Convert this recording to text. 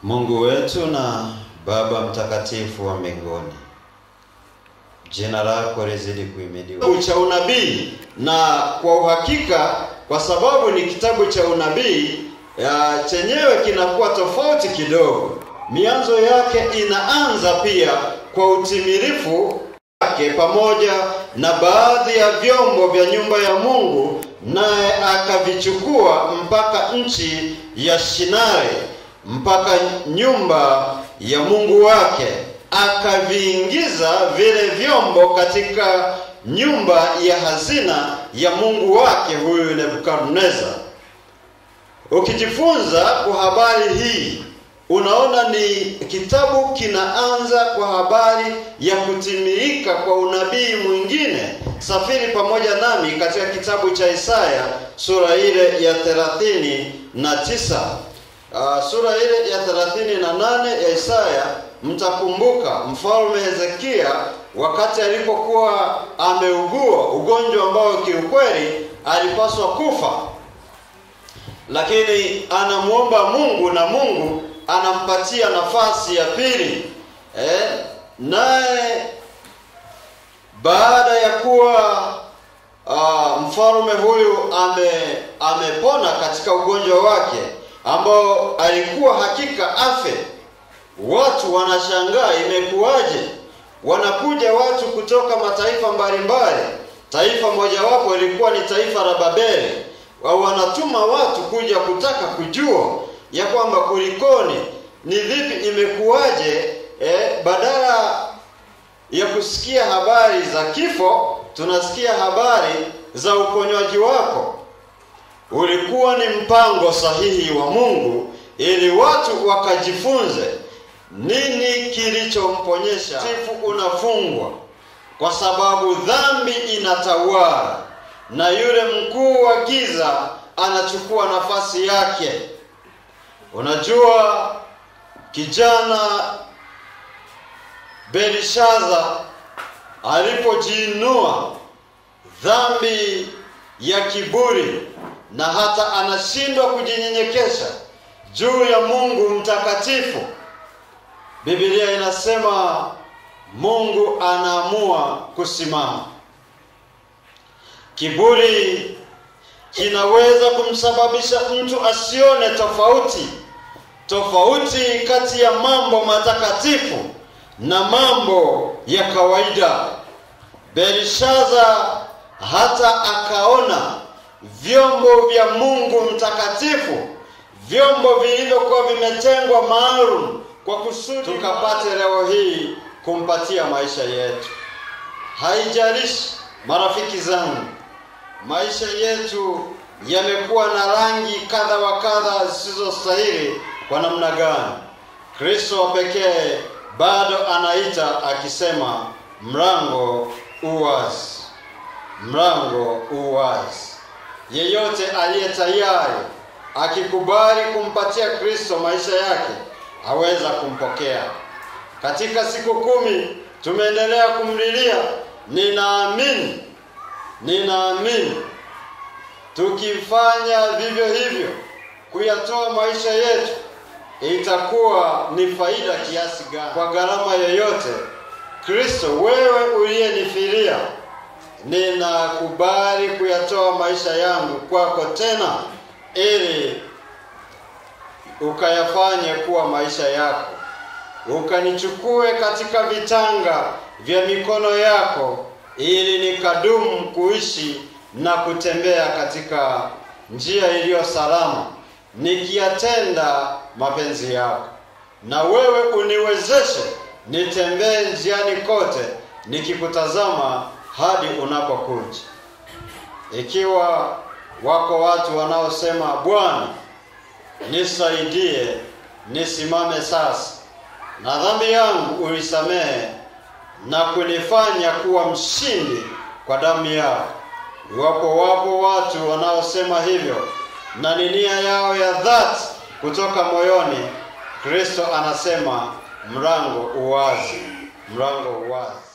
Mungu wetu na Baba mtakatifu wa mbinguni, jina lako lizidi kuhimidiwa. Kitabu cha unabii, na kwa uhakika, kwa sababu ni kitabu cha unabii ya chenyewe kinakuwa tofauti kidogo. Mianzo yake inaanza pia kwa utimilifu wake pamoja na baadhi ya vyombo vya nyumba ya Mungu, naye akavichukua mpaka nchi ya Shinare mpaka nyumba ya Mungu wake, akaviingiza vile vyombo katika nyumba ya hazina ya Mungu wake huyu Nebukadneza. Ukijifunza kwa habari hii unaona ni kitabu kinaanza kwa habari ya kutimilika kwa unabii mwingine. Safiri pamoja nami katika kitabu cha Isaya sura ile ya thelathini na tisa. Uh, sura ile ya thelathini na nane ya Isaya. Mtakumbuka mfalme Hezekia wakati alipokuwa ameugua ugonjwa ambao kiukweli alipaswa kufa, lakini anamwomba Mungu na Mungu anampatia nafasi ya pili eh, naye baada ya kuwa uh, mfalme huyu ame amepona katika ugonjwa wake ambao alikuwa hakika afe, watu wanashangaa imekuwaje? Wanakuja watu kutoka mataifa mbalimbali. Taifa mojawapo ilikuwa ni taifa la Babeli, wanatuma watu kuja kutaka kujua ya kwamba kulikoni, ni vipi, imekuwaje? Eh, badala ya kusikia habari za kifo tunasikia habari za uponywaji wako. Ulikuwa ni mpango sahihi wa Mungu ili watu wakajifunze nini kilichomponyesha. Sifu unafungwa kwa sababu dhambi inatawala na yule mkuu wa giza anachukua nafasi yake. Unajua, kijana Belishaza alipojiinua dhambi ya kiburi na hata anashindwa kujinyenyekesha juu ya Mungu mtakatifu, Biblia inasema Mungu anaamua kusimama. Kiburi kinaweza kumsababisha mtu asione tofauti tofauti kati ya mambo matakatifu na mambo ya kawaida. Belishaza hata akaona vyombo vya Mungu mtakatifu, vyombo vilivyokuwa vimetengwa maalum kwa kusudi tukapate leo hii kumpatia maisha yetu. Haijalishi marafiki zangu, maisha yetu yamekuwa na rangi kadha wa kadha zisizostahili kwa namna gani, Kristo wa pekee bado anaita akisema, mlango uwazi, mlango uwazi. Yeyote aliye tayari akikubali kumpatia Kristo maisha yake aweza kumpokea. Katika siku kumi tumeendelea kumlilia, ninaamini, ninaamini. Tukifanya vivyo hivyo kuyatoa maisha yetu itakuwa ni faida kiasi gani? Kwa gharama yoyote, Kristo, wewe uliyenifilia, ninakubali kuyatoa maisha yangu kwako tena, ili ukayafanye kuwa maisha yako, ukanichukue katika vitanga vya mikono yako, ili nikadumu kuishi na kutembea katika njia iliyo salama nikiyatenda mapenzi yako, na wewe uniwezeshe nitembee njiani kote nikikutazama hadi unapokuja. Ikiwa wako watu wanaosema Bwana, nisaidie nisimame sasa, na dhambi yangu ulisamehe na kunifanya kuwa mshindi kwa damu yako. Iwapo wapo watu wanaosema hivyo na ni nia yao ya dhati kutoka moyoni, Kristo anasema mlango uwazi, mlango uwazi.